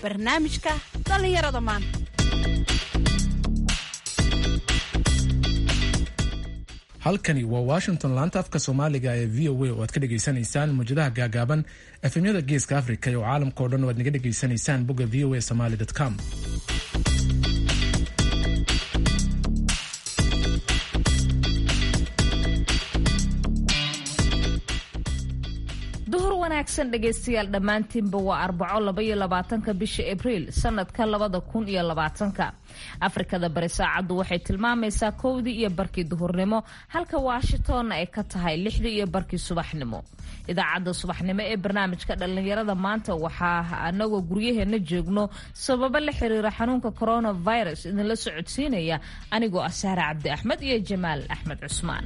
barnaamijka dhallinyarada maanta halkani waa washington laanta afka soomaaliga ee v o a oo aad ka dhegaysanaysaan muwjadaha gaagaaban efemyada geeska africa iyo caalamka o dhan oo aad naga dhegaysanaysaan bogga v o a somaly com duhur wanaagsan dhegaystayaal dhammaantiinba waa arbaco labaiyo labaatanka bisha abriil sanadka labada kun iyo labaatanka afrikada bari saacaddu waxay tilmaamaysaa kowdii iyo barkii duhurnimo halka washingtonna ay ka tahay lixdii iyo barkii subaxnimo idaacadda subaxnimo ee barnaamijka dhallinyarada maanta waxaa anagoo guryaheena joogno sababo la xiriira xanuunka coronavirus idinla socodsiinaya anigoo ah sahre cabdi axmed iyo jamaal axmed cusmaan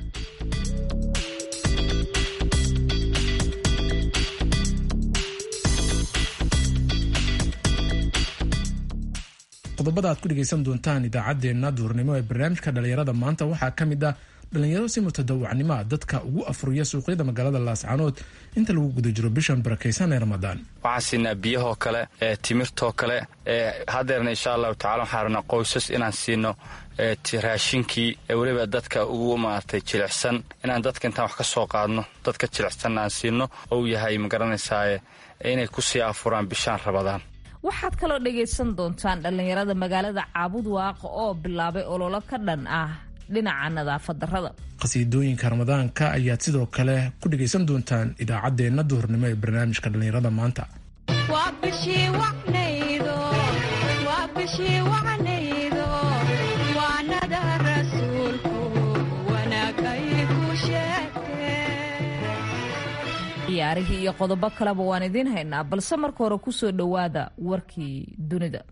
qodobada aad ku dhegaysan doontaan idaacaddeenna duurnimo ee barnaamijka dhallinyarada maanta waxaa ka mid ah dhallinyaro si mutadawacnimoa dadka ugu afuriya suuqyada magaalada laascanood inta lagu guda jiro bishan barakaysan ee ramadaan waxaan siinaa biyahoo kale ee timirtoo kale ee hadeerna insha allahu tacala waxaan rabnaa qoysas inaan siino raashinkii ee weliba dadka ugu maaragtay jilicsan inaan dadka intaan wax ka soo qaadno dadka jilicsanna aan siino ou yahay magaranaysaa inay kusii afuraan bishaan rabadaan waxaad kaloo dhagaysan doontaan dhallinyarada magaalada caabud waaqa oo bilaabay ololo ka dhan ah dhinaca nadaafad darrada qhasiidooyinka ramadaanka ayaad sidoo kale ku dhegaysan doontaan idaacaddeenna duhurnimo ee barnaamijka dhallinyarada maanta ciyaarihii iyo qodobo kaleba waan idiin haynaa balse marka hore ku soo dhowaada warkii dunida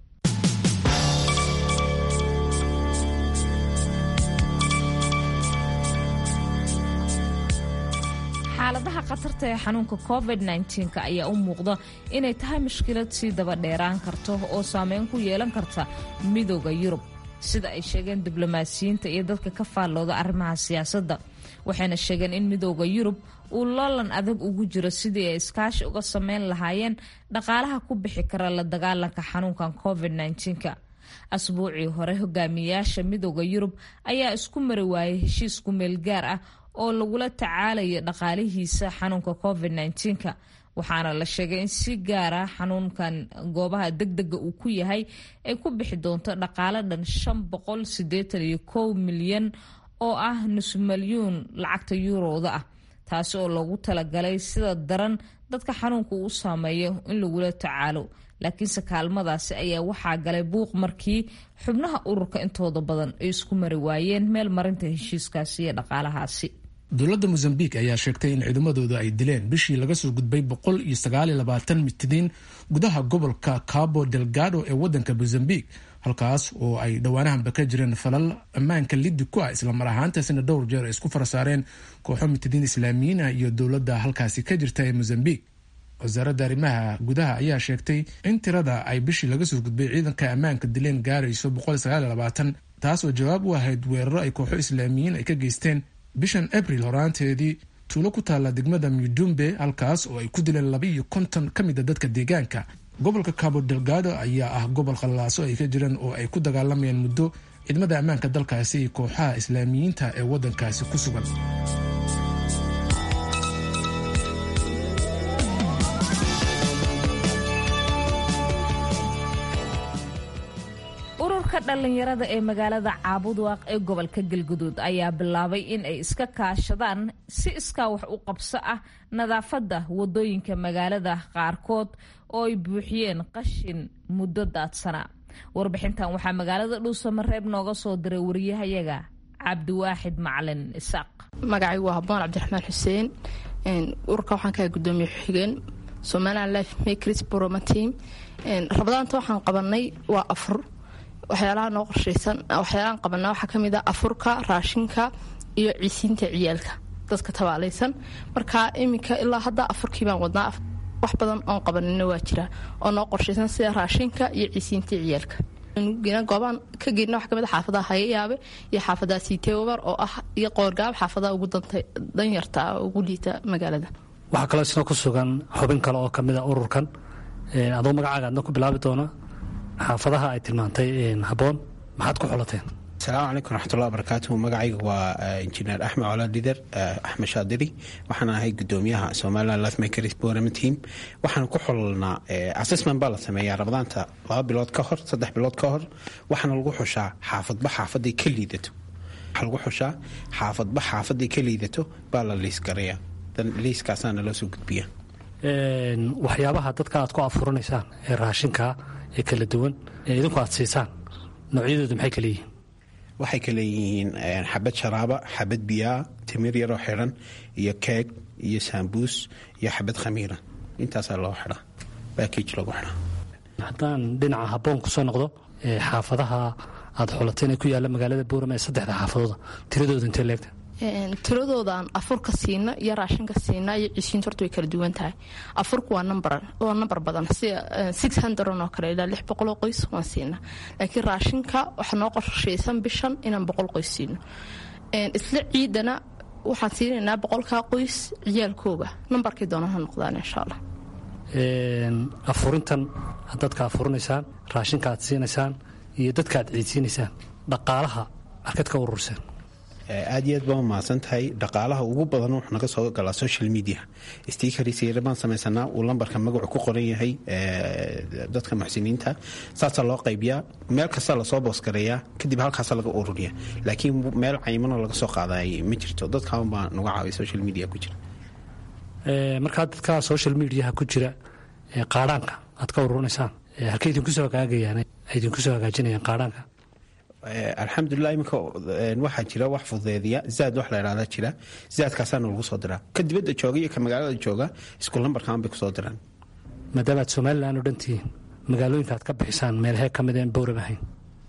xaaladaha khatarta ee xanuunka covid -19 ayaa u muuqda inay tahay mushkilad sii daba dheeraan karto oo saameyn ku yeelan karta midooda yurub sida ay sheegeen diblomaasiyiinta iyo dadka ka faallooda arrimaha siyaasadda waxayna sheegeen in midooda yurub uu loolan adag ugu jiro sidii ay iskaashi uga sameyn lahaayeen dhaqaalaha ku bixi kara la dagaalanka xanuunkan covid -19 asbuucii hore hogaamiyayaasha midooda yurub ayaa isku mari waayay heshiis ku meel gaar ah oo lagula tacaalayo dhaqaalihiisa xanuunka covid -19 waxaana la sheegay in si gaara xanuunkan goobaha degdega uu ku yahay ay ku bixi doonto dhaqaale dhan shan boqol sideetan iyo kow milyan oo ah nus milyuun lacagta yuurooda ah taasi oo loogu talagalay sida daran dadka xanuunka uu saameeyo in lagula tacaalo laakiinse kaalmadaasi ayaa waxaa galay buuq markii xubnaha ururka intooda badan ay isku mari waayeen meel marinta heshiiskaasi iyo dhaqaalahaasi dowladda mosambik ayaa sheegtay in ciidamadooda ay dileen bishii laga soo gudbay boqol iyo sagaal iyo labaatan mitadiin gudaha gobolka cabo delgado ee wadanka mosambik halkaas oo ay dhowaanahanba ka jireen falal ammaanka liddi ku ah islamar ahaantaasina dhowr jeer ay isku farasaareen kooxo mitadiin islaamiyiin ah iyo dowladda halkaasi ka jirta ee mosambik wasaaradda arrimaha gudaha ayaa sheegtay in tirada ay bishii laga soo gudbay ciidanka ammaanka dileen gaarayso boqol iyo sagaal iyo labaatan taas oo jawaab u ahayd weeraro ay kooxo islaamiyiin ay ka geysteen bishan abril horaanteedii tuulo ku taalla degmada mudumbe halkaas oo ay ku dileen laba iyo konton ka mid a dadka deegaanka gobolka cabo delgado ayaa ah gobol khallaaso ay ka jireen oo ay ku dagaalamayaan muddo ciidamada ammaanka dalkaasi iyo kooxaha islaamiyiinta ee waddankaasi ku sugan ururka dhallinyarada ee magaalada caabudwaaq ee gobolka galguduud ayaa bilaabay in ay iska kaashadaan si iskaa wax u qabso ah nadaafadda wadooyinka magaalada qaarkood oo ay buuxiyeen qashin muddo daadsana warbixintan waxaa magaalada dhuusamareeb nooga soo diray wariyahayaga cabdiwaaxid macalin isaaq magacaygu waa haboon cabdiraxmaan xuseen ururka waxaan kaha gudoomiye xigeen somalilan life makers broma team rabadaanta waxaan qabanay waa afur waxyaalaha noo qorshaysan waxyaalahaan qabanaa waxaa kamid a afurka raashinka iyo ciisiinta ciyaalka dadka tabaalaysan marka iminka ilaa hadda afurkii baan wadnaa wax badan oon qabanina waa jira oo noo qorshaysan sida raashinka iyo ciisiinta ciyaalka goobaan ka geyna waxa kamid a xaafadaha hayayaabe iyo xaafadaha siiteobar oo ah iyo qoorgaab xaafadaha ugu danyarta ugu liita magaalada waxaa kaloo isna ku sugan xubin kale oo kamid a ururkan adoo magacaaga adna ku bilaabi doona xaafadaha ay tilmaantay habboon maxaad ku xulateen asalaamu calaykum raxmatullahi barakaatuhu magacayga waa injineer axmed colaad lider axmed shaadiri waxaan ahay gudoomiyaha somaliland lifemakers program team waxaan ku xulnaa assessment baa la sameeyaa rabadaanta laba bilood ka hor saddex bilood ka hor waxaana lagu xushaa xaafadba xaafaday ka liidato waxaa lagu xushaa xaafadba xaafaday ka liidato baa la liisgareeyaa liiskaasaana loo soo gudbiya waxyaabaha dadka aad ku afuranaysaan ee raashinkaa ee kala duwan ee idinku aad siisaan noocyadoodu maxay kala yihiin waxay ka leeyihiin xabad sharaaba xabad biyaa timir yaroo xidhan iyo keeg iyo saambuus iyo xabad khamiira intaasaa loo xidhaa baakij lagu xidhaa haddaan dhinaca habboon ku soo noqdo xaafadaha aad xulateen ee ku yaalla magaalada buurama ee saddexda xaafadooda tiradooda intee leegta tiradoodan afurka siina iyo raashinka siina iyo cisiinta horta way kala duwan tahay afurku waa waa nambar badan sida six hundred oo kale ilaa lix boqoloo qoys waan siina laakiin raashinka waxaa noo qorshaysan bishan inaan boqol qoys siino isla ciidana waxaan siinaynaa boqolkaa qoys ciyaalkooga nambarkay doonaan ha noqdaan insha allah afurintan dadka afurinaysaan raashinka aad siinaysaan iyo dadka aad ciidsiinaysaan dhaqaalaha markaad ka ururseen aad iyo aad baa umahadsan tahay dhaqaalaha ugu badan wuxuu naga soo galaa social media stiikarisayra baan samaysanaa uu lambarka magacu ku qoran yahay dadka muxsiniinta saasaa loo qaybiyaa meel kasta lasoo boosgareeyaa kadib halkaasa laga ururiya laakiin meel cayimanoo laga soo qaadaay ma jirto dadkaan baa nagu caawiya social media ku jira markaa dadka social mediaha ku jira qaadhaanka aad ka ururinaysaan halkay idinkusoo hagaagayaan idinkusoo hagaajinayaan qaadhaanka alxamdulilah iminka waxaa jira wax fudeediya zaad wax la idhahdaa jira zaadkaasaana lagu soo diraa ka dibadda jooga iyo ka magaalada jooga isku lambarkaan bay kusoo diraan maadaama aad somalilan oo dhan tihiin magaalooyinka aad ka bixisaan meelhee ka mid een bowrab ahayn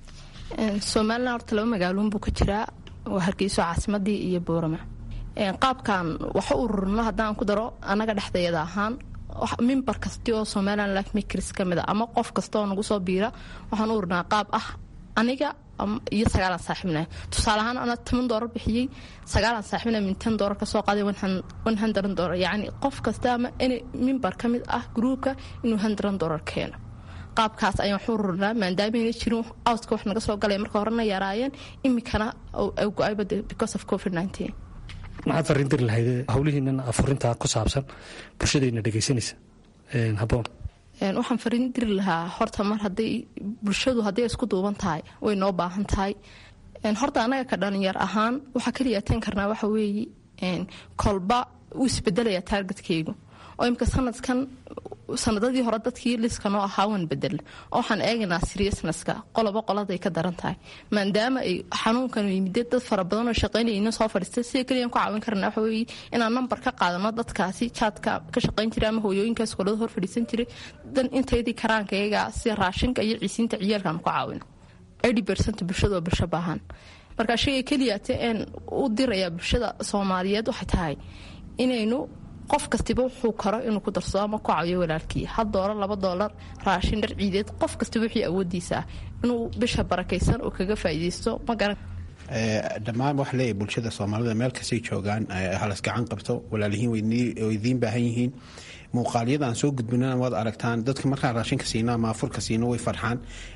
somalilan horta laba magaaloon buu ka jiraa waa hargeyso caasimadii iyo boorama qaabkan waxa ururino haddaan ku daro annaga dhexdeeda ahaan mimbar kasti oo somalilan life makers ka mid a ama qof kasta oo nagu soo biira waxaan u ururinaa qaab ah aniga iyo sagaalan saaxiibna tusaale ahaan ana toban doolar bixiyey sagaalan saaxiibna min ten doolar kasoo qaaday one hundred doolar yacni qof kasta ama in mimbar ka mid ah gruupka inuu hundred doolar keeno qaabkaas ayaan waxu ururinaa maadaameyna jirin outka wax naga soo galay marka horena yaraayeen imikana go-ayba because of covid nineteen maxaad fariin diri lahayd howlihiinan afurintaa ku saabsan bulshadayna dhegaysanaysa habboon waxaan fariin diri lahaa horta mar haday bulshadu hadday isku duuban tahay way noo baahan tahay horta annaga ka dhalinyar ahaan waxaa kaliya ateen karnaa waxa weeye kolba wuu isbedelaya taargetkeygu oo imika sanadkan sanadadii hore dadkii liska noo ahaa waan bedel oo waxaan eegaynaa seriousnesska qoloba qoladay ka daran tahay maadaama ay xanuunkan yimide dad fara badan oo shaqaynayna soo fadhiista sida keliyan ku caawin karna waxa weeye inaan nambar ka qaadano dadkaasi jaadka ka shaqayn jiray ama hooyooyinkaas kolada hor fadhiisan jiray dan inteydii karaanka iyaga sida raashinka iyo ciisiinta ciyaalkaan ku caawino eighty percent bulshada waa bulsho baahan marka shayga keliyaate een u dirayaa bulshada soomaaliyeed waxay tahay inaynu qof kastiba wuxuu karo inuu ku darsado ama ku caawiyo walaalkii hal doolar laba doolar raashin dhar ciideed qof kastiba wixii awoodiisa ah inuu bisha barakaysan oo kaga faa'iidaysto ma garan dhammaan waxa leeyahay bulshada soomaalida meel kastay joogaan halas gacan qabto walaalihiin way idiin baahan yihiin muuqaalyada aan soo gudbinana waad aragtaan dadka markaan raashinka siino ama afurka siino way farxaan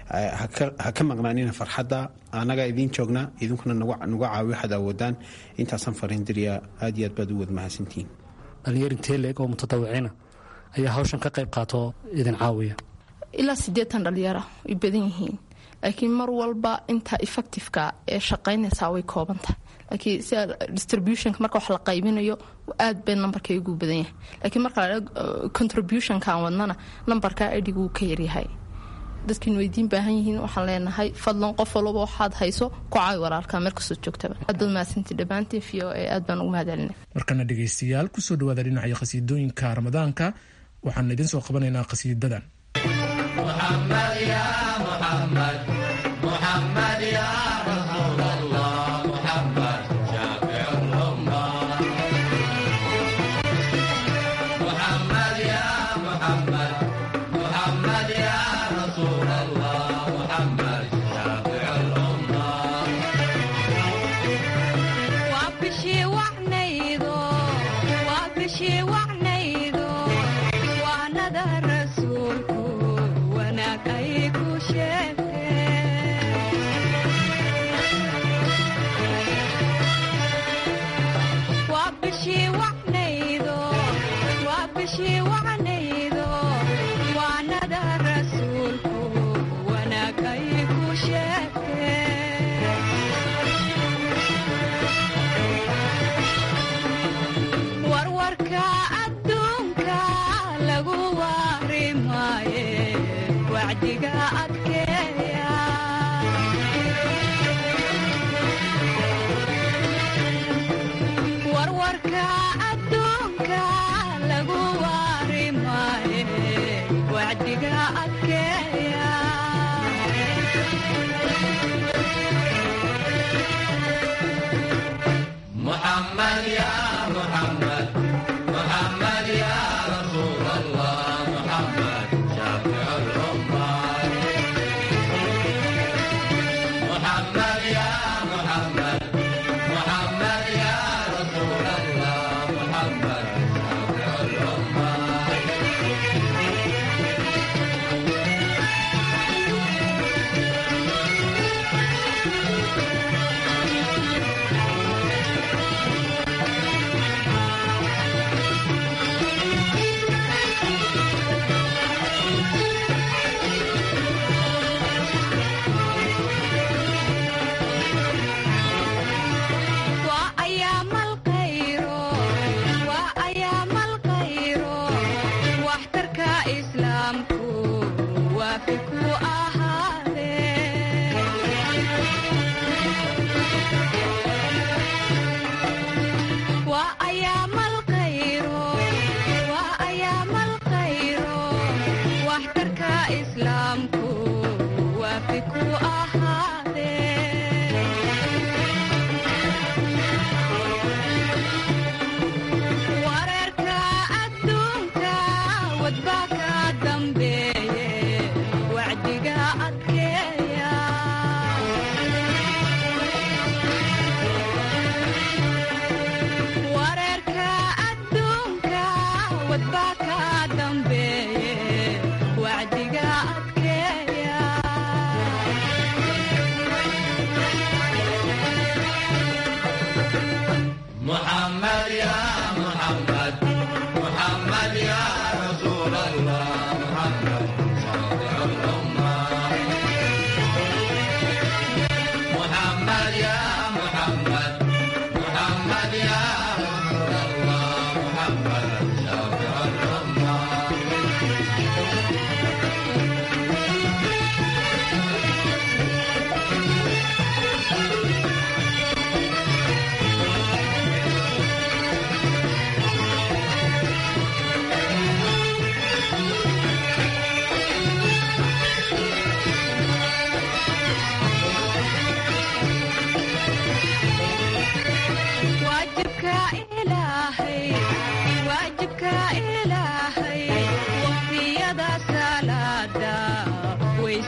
ha ka maqnaanina farxadda annagaa idiin joognaa idinkuna nagu caawi waxaad awoodaan intaasaan fariin diriya aad iyo aad baad u wad mahadsantihiin dhalinyar intee leeg oo mutadawiciina ayaa hawshan ka qayb qaatoo idin caawiya ilaa siddeetan dhalinyara way badan yihiin laakiin mar walba inta effectiveka ee shaqaynaysaa way kooban tahay laakiin sida distributionka marka wax la qaybinayo aad bay nambarkaygu badan yahay laakiin marka la contributionkaan wadnana nambarka adhiguu ka yaryahay dadkiin weydiin baahan yihiin waxaan leenahay fadlan qof walaba waxaad hayso ku caawi walaalka meel kastoo joogtaba aad baad mahadsantii dhammaantiin v o e aad baan ugu mahadcelinay markana dhegaystayaal kusoo dhawaada dhinaca qhasiidooyinka ramadaanka waxaan idiin soo qabanaynaa qhasiidadan waa bishii wacnaydo waanada rasuulku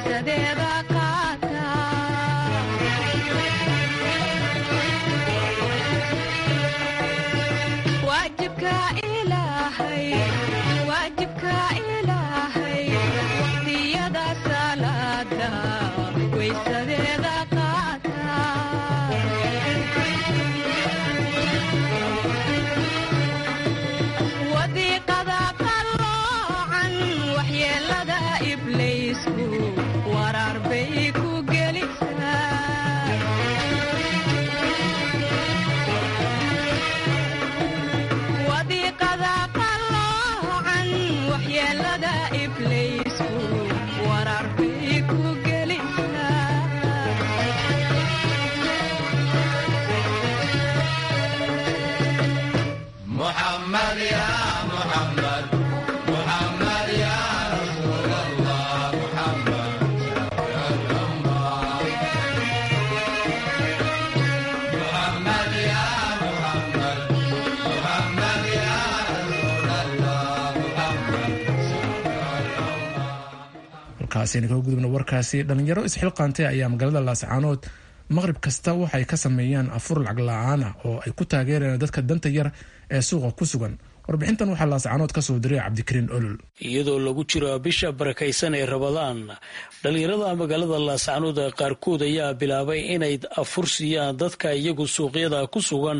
waysadeeda qaata waajibka ilaahay waajibka ilaahay waqtiyada salaada waysadeeda qaata wadiiqada qalloocan waxyeelada ibliisku waraar bay ku gelisaa wadiiqada qalloocan waxyeelada ibliisku waraar bay ku gelisaa halkaasayna kaga gudubna warkaasi dhalinyaro isxilqaantay ayaa magaalada laascaanood maqrib kasta waxay ka sameeyaan afur lacag la-aana oo ay ku taageerayaan dadka danta yar ee suuqa ku sugan warbixintan waxaa laascaanood ka soo diray cabdikariin olol iyadoo lagu jiro bisha barakaysan ee rabadaan dhallinyarada magaalada laascaanood qaarkood ayaa bilaabay inay afur siiyaan dadka iyagu suuqyada ku sugan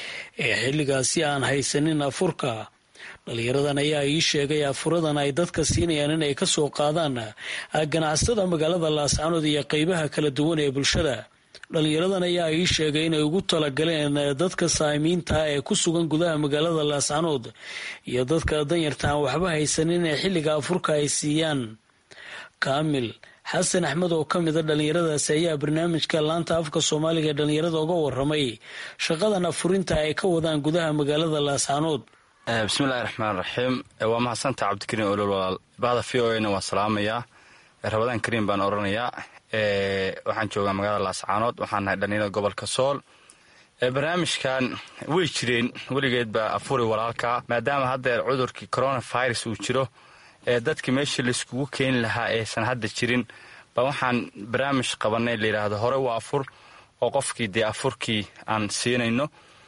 ee xilligaasi aan haysanin afurka dhalinyaradan ayaa ii sheegay afuradan ay dadka siinayaan inay ka soo qaadaan ganacsatada magaalada laascaanood iyo qeybaha kala duwan ee bulshada dhalinyaradan ayaa ii sheegay inay ugu talagaleen dadka saamiinta ee ku sugan gudaha magaalada laascaanood iyo dadka danyarta aan waxba haysanin ee xilliga afurka ay siiyaan kaamil xasan axmed oo ka mida dhalinyaradaasi ayaa barnaamijka laanta afka soomaaliga ee dhalinyarada uga waramay shaqadan afurinta ay ka wadaan gudaha magaalada laascaanood bismillahi raxmaan raxiim waa mahadsantaha cabdikariin olol walaal bahda v o na waan salaamayaa rabadaan kariim baan oranayaa waxaan joogaa magaalada laascaanood waxaan nahay dhalinyarada gobolka sool barnaamijkan way jireen weligeed baa afuri walaalkaa maadaama haddeer cudurkii coronavirus uu jiro ee dadkii meeshii laiskugu keeni lahaa aysan hadda jirin ba waxaan barnaamij qabanay layidhaahdo hore waa afur oo qofkii dee afurkii aan siinayno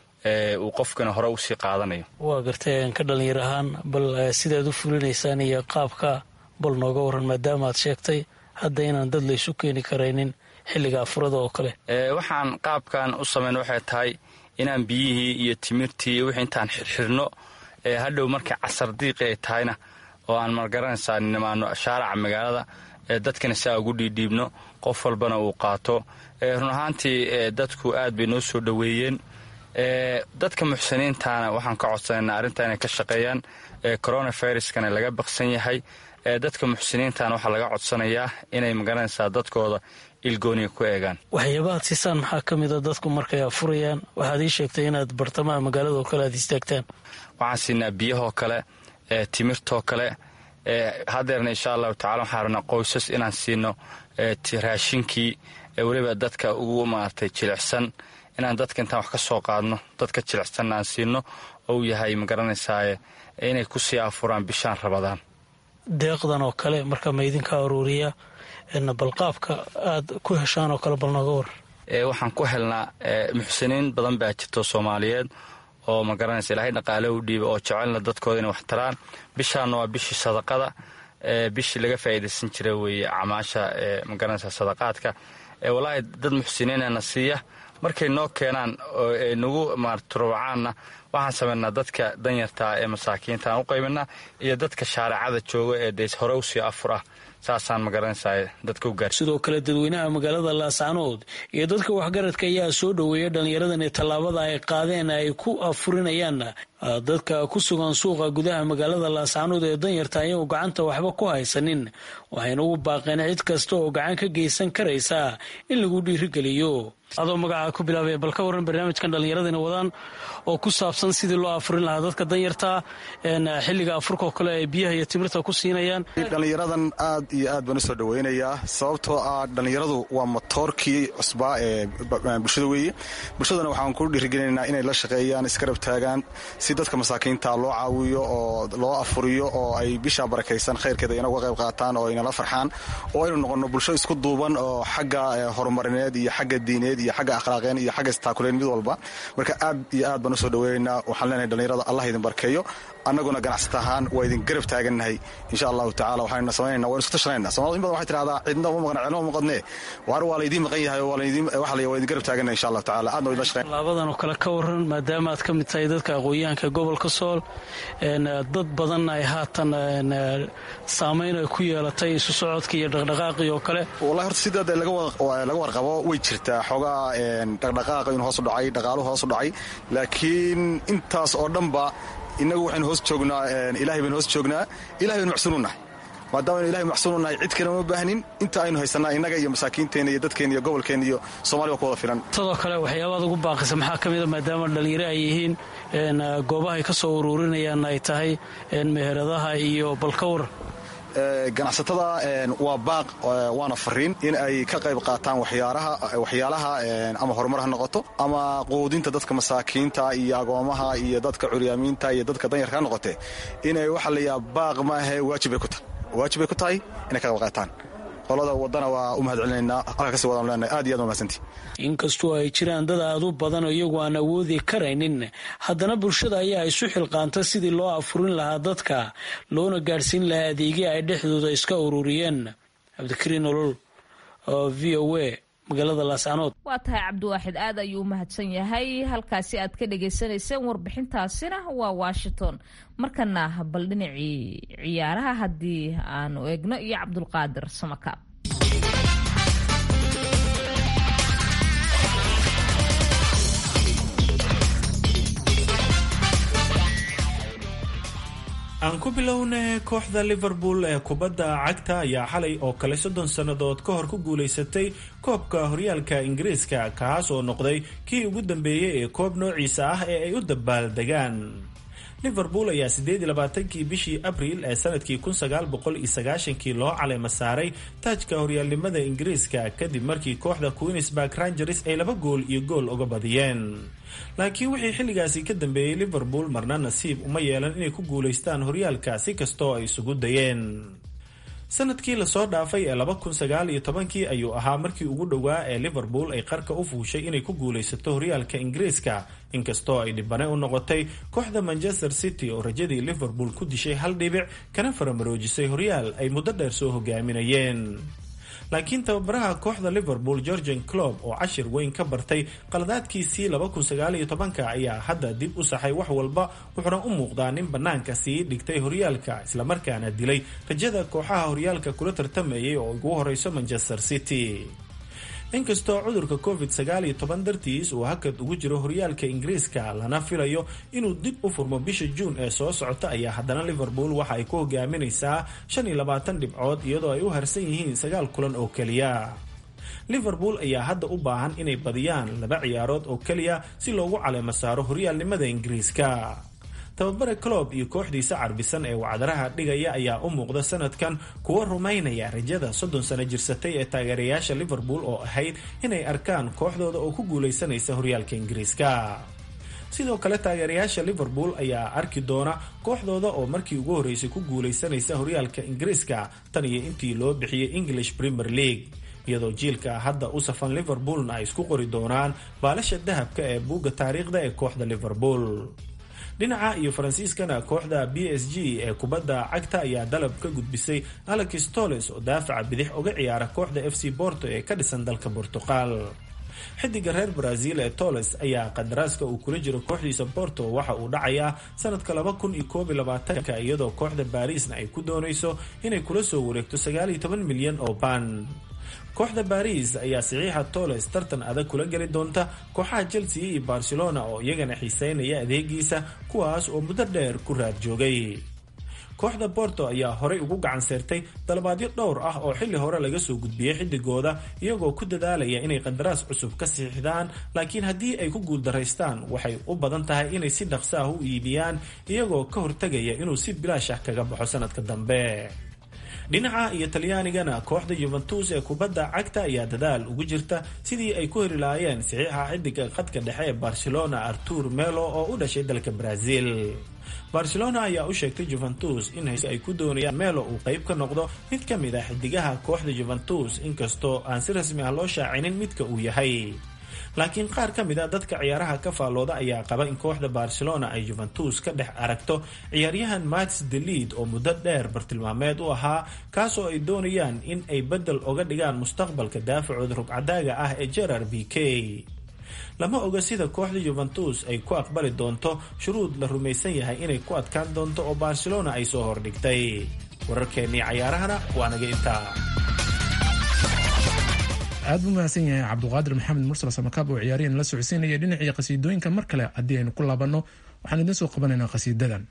uu qofkana hore usii qaadanayo waa gartay ka dhalinyar ahaan bal sidaad u fulinaysaan iyo qaabka bal nooga waran maadaama aad sheegtay hadda inaan dad laysu keeni karaynin xilliga afurada oo kale waxaan qaabkan u samayn waxay tahay inaan biyihii iyo timirtii iyo wixii intaan xirxirno hadhow markay casar diiqi ay tahayna oo aan margaranaysaa nimaano shaaraca magaalada dadkana saa ugu dhiidhiibno qof walbana uu qaato run ahaantii dadku aad bay noo soo dhoweeyeen dadka muxsiniintana waxaan ka codsanayna arrinta inay ka shaqeeyaan coronaviruskana laga baqsan yahay dadka muxsiniintana waxaa laga codsanayaa inay magaranaysaa dadkooda ilgooniga ku eegaan waxyaabahaad siisaan maxaa ka mida dadku markay afurayaan waxaad ii sheegtay inaad bartamaha magaalada oo kale aad istaagtaan waxaan siinaa biyahoo kale timirtoo kale haddeerna insha allahu tacala waxaan rabnaa qoysas inaan siino raashinkii weliba dadka ugu maaragtay jilicsan inaan dadka intaan wax ka soo qaadno dadka jilicsanna aan siino ou yahay magaranaysaa inay kusii afuraan bishaan rabadaan deeqdan oo kale marka ma idinka aruuriya balqaabka aad ku heshaan oo kale bal nooga war waxaan ku helnaa muxsiniin badan baa jirto soomaaliyeed oo magaranaysa ilaahay dhaqaale u dhiiba oo jecelna dadkooda inay wax taraan bishaanna waa bishii sadaqada bishii laga faa'iidaysan jira weeye camaasha magaranaysa sadaqaadka walaahi dad muxsiniinana siiya markay noo keenaan oo ay nagu maarturbacaanna waxaan samaynaa dadka danyartaa ee masaakiinta aan u qaybinaa iyo dadka shaaracada jooga ee dees hore usii afur ah saasaan magaranaysaa dadka u gaar sidoo kale dadweynaha magaalada laascaanood iyo dadka waxgaradka ayaa soo dhoweeya dhallinyaradani tallaabada ay qaadeen ay ku afurinayaan dadka ku sugan suuqa gudaha magaalada laascaanood ee danyarta ayagoo gacanta waxba ku haysanin waxayna ugu baaqeen cid kasta oo gacan ka geysan karaysa in lagu dhiirigeliyo adoo magacaa ku bilaabaya bal ka waran barnaamijkan dhallinyaradina wadaan oo ku saabsan sidii loo afurin lahaa dadka danyarta xilliga afurka oo kale ay biyaha iyo timirta ku siinayaan dhallinyaradan aad iyo aad baan usoo dhaweynayaa sababtoo ah dhallinyaradu waa motoorkii cusbaa ee bulshada weeye bulshadana waxaan ku dhiirigelinaynaa inay la shaqeeyaan iskarab taagaan si dadka masaakiinta loo caawiyo oo loo afuriyo oo ay bishaa barakaysan khayrkeeda ina uga qayb qaataan oo inala farxaan oo aynu noqonno bulsho isku duuban oo xagga horumarineed iyo xagga diineed iyo xagga akhlaaqeen iyo xagga istaakuleen mid walba marka aad iyo aad baan usoo dhaweynaynaa waxaan leenahay dhallinyarada allah idin barkeeyo annaguna ganacsata ahaan waa idin garab taagannahay insha allahu tacala waxayna samaynayna waynu isku tashanayna somalida in badan waxay tidhahdaa cidna uma maqan cilma uma maqadnee waar waa laydiin maqan yahay waa laydiin waxa la waa idin garab taagannahay insha allahu tacala aadna waa idin shaqeyn laabadan oo kale ka waran maadaama aad ka mid tahay dadka aqoon-yahanka gobolka sool dad badan ay haatan saamayn ay ku yeelatay isu socodka iyo dhaqdhaqaaqii oo kale wallahi horta sidaa dee laga warqabo way jirtaa xoogaa dhaqdhaqaaqa inuu hoos u dhacay dhaqaaluhu hoos u dhacay laakiin intaas oo dhanba innagu waxaynu hoos joognaa ilahay baynu hoos joognaa ilahay baynu macsununahay maadaama aynu ilahay macsununahay cid kale uma baahnin inta aynu haysanaa innaga iyo masaakiinteenna iyo dadkeenna iyo gobolkeenna iyo soomaliya ku wada filan sidoo kale waxyaabaad ugu baaqisa maxaa ka mida maadaama dhallinyaro ay yihiin goobahay ka soo uruurinayaan ay tahay meheradaha iyo balkawar ganacsatada waa baaq waana fariin in ay ka qayb qaataan waxyaalaha ama horumar ha noqoto ama quudinta dadka masaakiinta iyo agoomaha iyo dadka curyaamiinta iyo dadka danyarka ha noqote inay waxa layaa baaq maahe waajibay ku tahay waajibay ku tahay inay ka qayb qaataan qolada wadana waa u mahad celinaynaa halka kasii wadaan leenahay aad iyo aad mahadsantii inkastoo ay jiraan dad aad u badan oo iyagu aan awoodi karaynin haddana bulshada ayaa isu xilqaanta sidii loo afurin lahaa dadka loona gaadhsiin lahaa adeegii ay dhexdooda iska ururiyeen cabdikariin olol oo v o a magaalada laascanood waa tahay cabdiwaaxid aad ayuu u mahadsan yahay halkaasi aad ka dhagaysanayseen warbixintaasina waa washington markana bal dhinacii ciyaaraha haddii aanu eegno iyo cabdulqaadir samakaab aan ku bilowna kooxda liverpool ee kubadda cagta ayaa xalay oo kale soddon sannadood ka hor ku guulaysatay koobka horyaalka ingiriiska kaas oo noqday kii ugu dambeeyey ee koob noociisa ah ee ay u dabaaldegaan liverpool ayaa siddeed iyo labaatankii bishii abriil ee sanadkii kun sagaal boqol iyo sagaashankii loo caleema saaray taajka horyaalnimada ingiriiska kadib markii kooxda queensburg rangers ay laba gool iyo gool uga badiyeen laakiin wixii xilligaasi ka dambeeyey liverpool marna nasiib uma yeelan inay ku guulaystaan horyaalka si kastoo ay isugu dayeen sanadkii lasoo dhaafay ee laba kun sagaal iyo tobankii ayuu ahaa markii ugu dhowaa ee liverpool ay qarka u fuushay inay ku guulaysato horyaalka ingiriiska inkastoo ay dhibane u noqotay kooxda manchester city oo rajadii liverpool ku dishay hal dhibic kana faramaroojisay horyaal ay muddo dheer soo hogaaminayeen laakiin tababaraha kooxda liverpool georgian clob oo cashir weyn ka bartay qaladaadkiisii labakunsagaalyotobanka ayaa hadda dib u saxay wax walba wuxuuna u muuqdaa nin bannaanka sii dhigtay horyaalka islamarkaana dilay rajada kooxaha horyaalka kula tartamayay oo ugu horeyso manchester city inkastoo cudurka covid sagaal iyo toban dartiis uu hakad ugu jiro horyaalka ingiriiska lana filayo inuu dib u furmo bisha juun ee soo socota ayaa haddana liverpool waxa ay ku hogaaminaysaa shan iyo labaatan dhibcood iyadoo ay u harsan yihiin sagaal kulan oo keliya liverpool ayaa hadda u baahan inay badiyaan laba ciyaarood oo keliya si loogu caleemo saaro horyaalnimada ingiriiska tababare clob iyo kooxdiisa carbisan ee wacdaraha dhigaya ayaa u muuqda sanadkan kuwa rumaynaya rajada soddon sano jirsatay ee taageerayaasha liverpool oo ahayd inay arkaan kooxdooda oo ku guulaysanaysa horyaalka ingiriiska sidoo kale taageerayaasha liverpool ayaa arki doona kooxdooda oo markii ugu horreysay ku guulaysanaysa horyaalka ingiriiska tan iyo intii loo bixiyey english premier league iyadoo jiilka hadda u safan liverpoolna ay isku qori doonaan baalasha dahabka ee buugga taariikhda ee kooxda liverpool dhinaca iyo faransiiskana kooxda b s g ee kubadda cagta ayaa dalab ka gudbisay alex toles oo daafaca bidix uga ciyaara kooxda f c borto ee ka dhisan dalka bortuqal xidiga reer brazil ee toles ayaa qadaraaska uu kula jiro kooxdiisa borto waxa uu dhacayaa sanadka laba kun iyo koob iyo labaatanka iyadoo kooxda barisna ay ku doonayso inay kula soo wareegto sagaal iyo toban milyan oo baan kooxda baris ayaa saxiixa toles tartan adag kula geli doonta kooxaha chelsea iyo barcelona oo iyagana xiiseynaya adeegiisa kuwaas oo muddo dheer ku raad joogay kooxda borto ayaa horey ugu gacan seertay dalabaadyo dhowr ah oo xilli hore laga soo gudbiyey xidigooda iyagoo ku dadaalaya inay qandaraas cusub ka siixdaan laakiin haddii ay ku guuldaraystaan waxay u badan tahay inay si dhaqso ah u iibiyaan iyagoo ka hortegaya inuu si bilaash ah kaga baxo sanadka dambe dhinaca iyo talyaanigana kooxda yuventus ee kubadda cagta ayaa dadaal ugu jirta sidii ay ku heli lahaayeen saxiixa xidiga khadka dhexe ee barcelona artur melo oo u dhashay dalka brazil barcelona ayaa u sheegtay juventus in hayse ay ku doonayaan melo uu qayb ka noqdo mid ka mid ah xidigaha kooxda juventus inkastoo aan si rasmi ah loo shaacinin midka uu yahay laakiin qaar ka mid a dadka ciyaaraha ka faallooda ayaa qaba in kooxda barcelona ay juventus ka dhex aragto ciyaaryahan mats delid oo muddo dheer bartilmaameed u ahaa kaasoo ay doonayaan in ay bedel oga dhigaan mustaqbalka daafacooda rugcadaaga ah ee gerard b k lama oga sida kooxda juventus ay ku aqbali doonto shuruud la rumaysan yahay inay ku adkaan doonto oo barcelona ay soo hordhigtay wararkeennii cayaarahana waa naga intaa aad buu mahadsan yahay cabduqaadir maxamed mursal samakaab oo ciyaaryahan la socodsiinaya dhinacii qasiidooyinka mar kale haddii aynu ku laabanno waxaan idiin soo qabanaynaa qasiidadan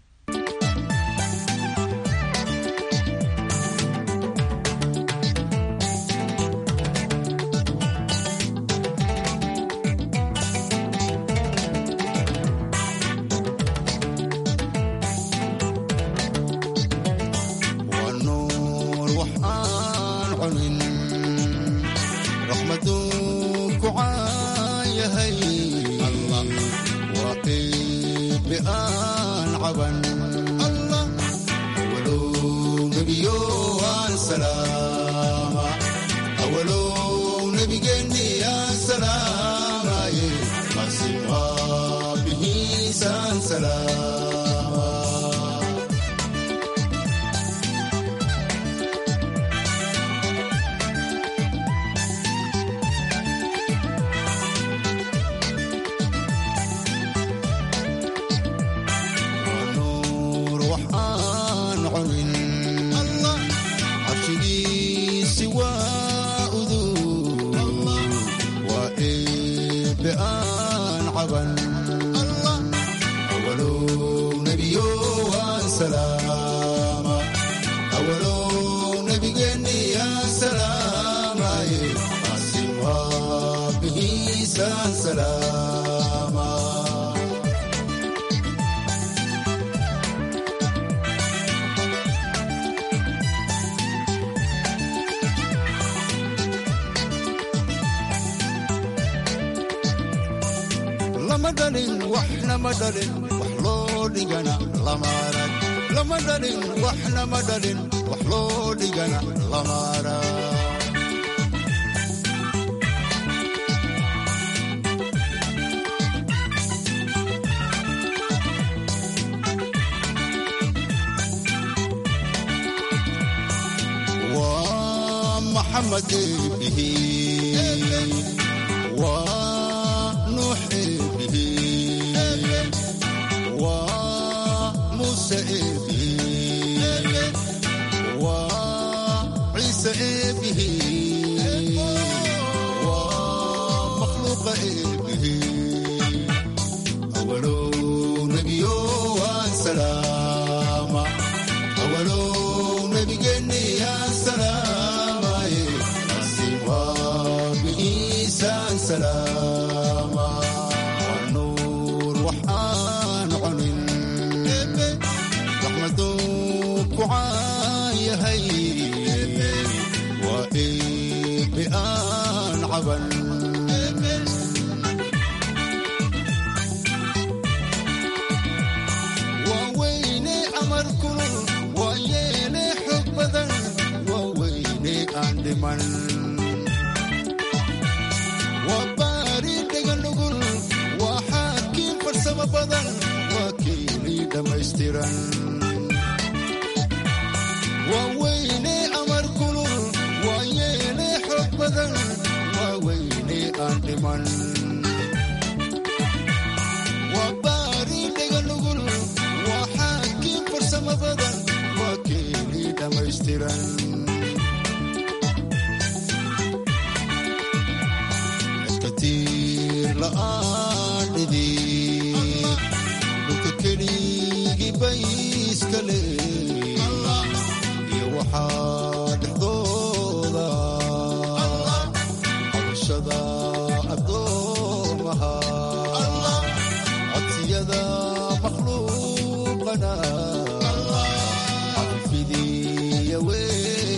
Fidiya wey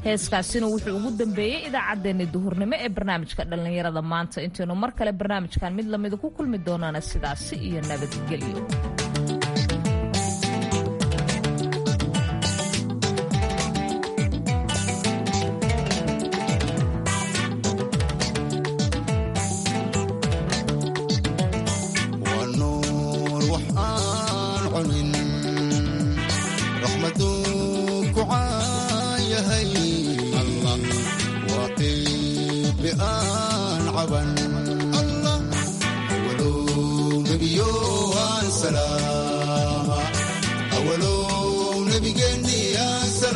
heeskaasina wuxuu ugu dambeeyey idaacaddeenni duhurnimo ee barnaamijka dhallinyarada maanta intaynu mar kale barnaamijkan mid lamida ku kulmi doonaana sidaasi iyo nabadgelyo waa nuur wax aan cunin raxmaduu ku caayahay allah waa qiibi aan caban allah awalow nebiyo aan salaama awalow nebigeenni aan salaama